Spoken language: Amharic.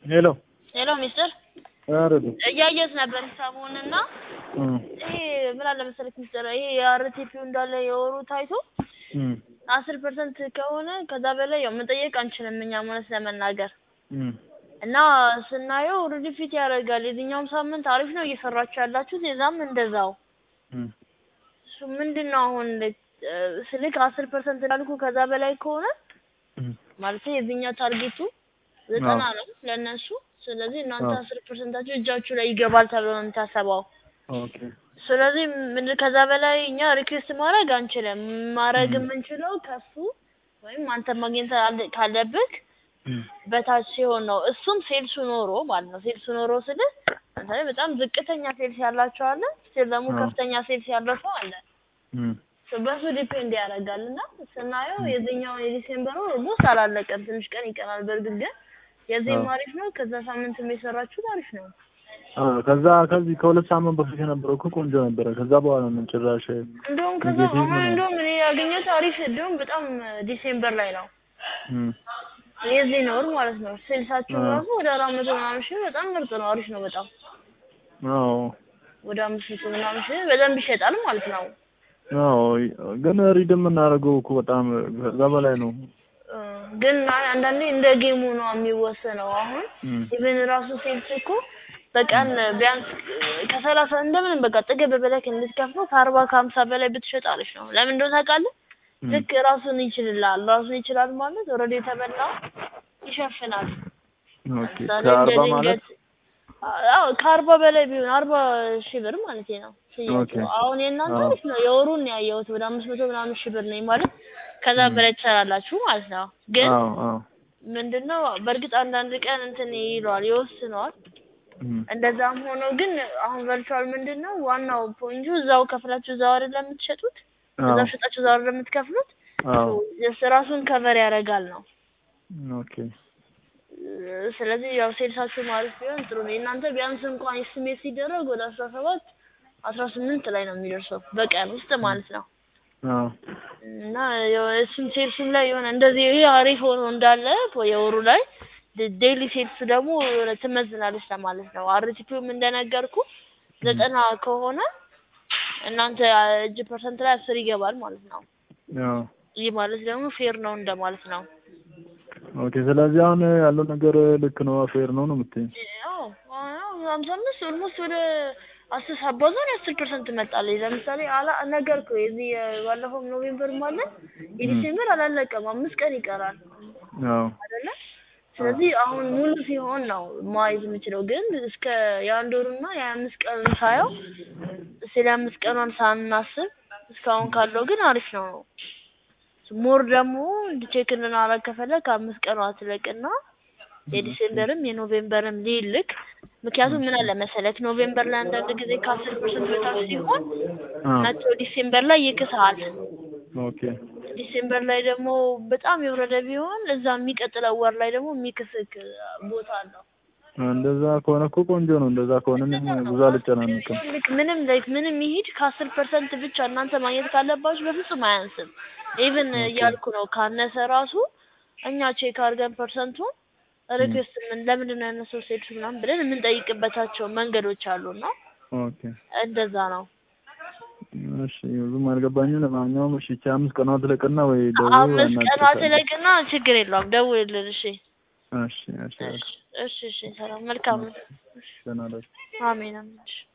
ሄሎ ሄሎ ሚስተር አረዱ እያየሁት ነበር ሰሞኑንና ይሄ ምን አለ መሰለክ ሚስተር ይሄ የአርቲፒው እንዳለ የወሩ ታይቶ አስር ፐርሰንት ከሆነ ከዛ በላይ ያው መጠየቅ አንችልም እኛ ማለት ለመናገር እና ስናየው ኦልሬዲ ፊት ያደርጋል። የዚህኛውም ሳምንት አሪፍ ነው እየሰራችሁ ያላችሁት፣ የዛም እንደዛው። እሱ ምንድን ነው አሁን ስልክ አስር ፐርሰንት እንዳልኩ ከዛ በላይ ከሆነ ማለት የዚህኛው ታርጌቱ ዘጠና ነው ለእነሱ። ስለዚህ እናንተ አስር ፐርሰንታችሁ እጃችሁ ላይ ይገባል ተብሎ ነው የሚታሰበው። ኦኬ ስለዚህ ምን ከዛ በላይ እኛ ሪኩዌስት ማድረግ አንችልም። ማድረግ የምንችለው ከሱ ወይም አንተ ማግኘት አለ- ካለብህ በታች ሲሆን ነው። እሱም ሴልሱ ኖሮ ማለት ነው። ሴልሱ ኖሮ ስልህ ለምሳሌ በጣም ዝቅተኛ ሴልስ ያላቸው አለ፣ ስቲል ደግሞ አዎ። ከፍተኛ ሴልስ ያለው ሰው አለ። So በሱ ዲፔንድ ያደርጋል እና ስናየው የዚህኛውን የዲሴምበሩ ኦልሞስት አላለቀም፣ ትንሽ ቀን ይቀራል። በእርግጥ ግን የዚህም አዎ። አሪፍ ነው። ከዛ ሳምንትም የሰራችሁት አሪፍ ነው። ከዛ ከዚህ ከሁለት ሳምንት በፊት የነበረው እኮ ቆንጆ ነበረ። ከዛ በኋላ ምን ጭራሽ እንደውም ከዛ ኔጌቲቭ አሁን ነው። እንደውም እኔ ያገኘሁት አሪፍ እንደውም በጣም ዲሴምበር ላይ ነው እም፣ የዚህ ወር ማለት ነው። ሴልሳችሁ አዎ። ራሱ ወደ አራት መቶ ምናምን ሺህ በጣም ምርጥ ነው፣ አሪፍ ነው በጣም አዎ ወደ አምስት መቶ ምናምን ሺህ በደንብ ይሸጣል ማለት ነው። አዎ ግን ሪድ የምናደርገው እኮ በጣም ከዛ በላይ ነው። እ፣ ግን አይ አንዳንዴ እንደ ጌሙ ነው የሚወሰነው። አሁን እም፣ ኢቨን ራሱ ሴልስ እኮ በቀን ቢያንስ ከሰላሳ እንደምንም በቃ ጥግብ በላይ እንድትከፍሉ ከአርባ ከሀምሳ በላይ ብትሸጥ አሪፍ ነው። ለምን እንደሆነ ታውቃለህ? እም፣ ልክ ራሱን ይችልላል። ራሱን ይችላል ማለት ኦልሬዲ የተበላ ይሸፍናል። ኦኬ ለምሳሌ ከአርባ እንደ ማለት ድንገት አዎ ከአርባ በላይ ቢሆን አርባ ሺህ ብር ማለት ነው ሽያጩ። ኦኬ። አሁን የእናንተ አዎ። አሪፍ ነው። የወሩን ነው ያየሁት ወደ አምስት መቶ ምናምን ሺህ ብር ነኝ ማለት ከዛ እም። በላይ ትሰራላችሁ ማለት ነው። ግን አዎ አዎ ምንድነው በእርግጥ አንዳንድ ቀን እንትን ይለዋል ይወስነዋል። እም፣ እንደዛም ሆኖ ግን አሁን ቨርቹዋል ምንድነው ዋናው ፖይንቱ እዛው ከፍላችሁ እዛው አይደል የምትሸጡት አዎ እዛው ሸጣችሁ እዛው አይደል የምትከፍሉት አዎ ጀስት ራሱን ከቨር ያደርጋል ነው። ኦኬ ስለዚህ ያው ሴልሳችሁ ማለት ቢሆን ጥሩ ነው። የእናንተ ቢያንስ እንኳን ኤስቲሜት ሲደረግ ወደ አስራ ሰባት አስራ ስምንት ላይ ነው የሚደርሰው በቀን ውስጥ ማለት ነው። አዎ እና ያው እሱም ሴልሱም ላይ የሆነ እንደዚህ ይሄ አሪፍ ሆኖ እንዳለ የወሩ ላይ ዴይሊ ሴልስ ደግሞ የሆነ ትመዝናለች ለማለት ነው። አርቲፒውም እንደነገርኩ ዘጠና ከሆነ እናንተ እጅ ፐርሰንት ላይ አስር ይገባል ማለት ነው። አዎ ይህ ማለት ደግሞ ፌር ነው እንደማለት ነው። ኦኬ ስለዚህ አሁን ያለው ነገር ልክ ነው ፌር ነው ነው የምትይኝ? አዎ አዎ ሀምሳ አምስት ኦልሞስት ወደ አስር ሳባዛን የአስር ፐርሰንት መጣለች። ለምሳሌ አላ ነገርኩህ የዚህ ባለፈው ኖቬምበር ማለት የዲሴምበር አላለቀም፣ አምስት ቀን ይቀራል አዎ አይደለ? ስለዚህ አሁን ሙሉ ሲሆን ነው ማየት የምችለው። ግን እስከ የአንድ ወሩና የአምስት ቀን ሳየው ስለ አምስት ቀኗን ሳናስብ እስካሁን ካለው ግን አሪፍ ነው። ሞር ደግሞ ቼክ እንድናረግ ከፈለግ ከአምስት ቀኗ ትለቅና የዲሴምበርም የኖቬምበርም ሊልክ ምክንያቱም ምን አለ መሰለክ ኖቬምበር ላይ አንዳንድ ጊዜ ከአስር ፐርሰንት በታች ሲሆን አዎ መቶ ዲሴምበር ላይ ይክስሃል። ኦኬ ዲሴምበር ላይ ደግሞ በጣም የወረደ ቢሆን እዛ የሚቀጥለው ወር ላይ ደግሞ የሚክስክ ቦታ አለው። እንደዛ ከሆነ እኮ ቆንጆ ነው። እንደዛ ከሆነ እኔም ብዙ አልጨናነቅም። ልክ ምንም ላይክ ምንም ይሂድ ከአስር ፐርሰንት ብቻ እናንተ ማግኘት ካለባችሁ በፍጹም አያንስም። ኢቭን እያልኩ ነው ካነሰ ራሱ እኛ ቼክ አድርገን ፐርሰንቱን ሪኩዌስት ምን ለምንድን ነው ያነሰው ሴልስ ምናምን ብለን የምንጠይቅበታቸው መንገዶች አሉና ኦኬ እንደዛ ነው። እሺ ብዙም አልገባኝም። ለማንኛውም እሺ ይቺ አምስት ቀኗ ትለቅና ወይ ደውዬ አምስት ቀኗ አናግርሻለሁ። ትለቅና ችግር የለውም ደውልልን። እሺ እሺ እሺ እሺ እሺ እሺ ሰላም መልካም ነው። ደህና እደር። አሜን አሜን። እሺ